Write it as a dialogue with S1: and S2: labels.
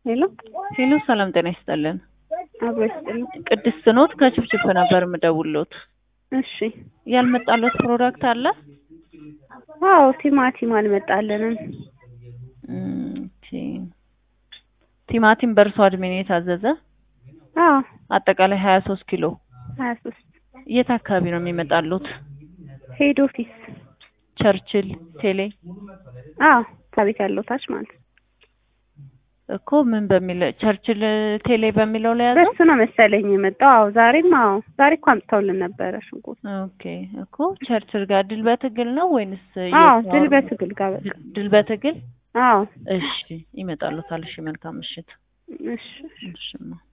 S1: ሄሎ
S2: ሄሎ ሰላም ጤና ይስጥልን።
S1: አብሮ ይስጥልኝ።
S2: ቅድስት ኖት ከችፕችፕ ነበር የምደውልዎት።
S1: እሺ
S2: ያልመጣሎት ፕሮዳክት አለ?
S1: አዎ ቲማቲም አልመጣልንም።
S2: እም፣ ኦኬ። ቲማቲም በእርሶ እድሜ ነው የታዘዘ?
S1: አዎ
S2: አጠቃላይ ሀያ ሶስት ኪሎ።
S1: ሀያ ሶስት
S2: የት አካባቢ ነው የሚመጣሉት?
S1: ሄድ ኦፊስ።
S2: ቸርችል ቴሌ
S1: አዎ ከቤት ያለው ታች ማለት ነው።
S2: እኮ ምን በሚል ቸርችል ቴሌ በሚለው ላይ ያዘው?
S1: በሱ ነው መሰለኝ የመጣው። አዎ ዛሬም አዎ ዛሬ እኮ አምጥተውልን ነበረ ሽንኩርት።
S2: ኦኬ እኮ ቸርችል ጋር ድል በትግል ነው ወይንስ
S1: አዎ
S2: የት ነው?
S1: ድል በትግል ጋር በቃ።
S2: ድል- ድል በትግል
S1: አዎ
S2: እሺ፣ ይመጣሉታል። እሺ፣ መልካም ምሽት።
S1: እሺ
S2: እሺማ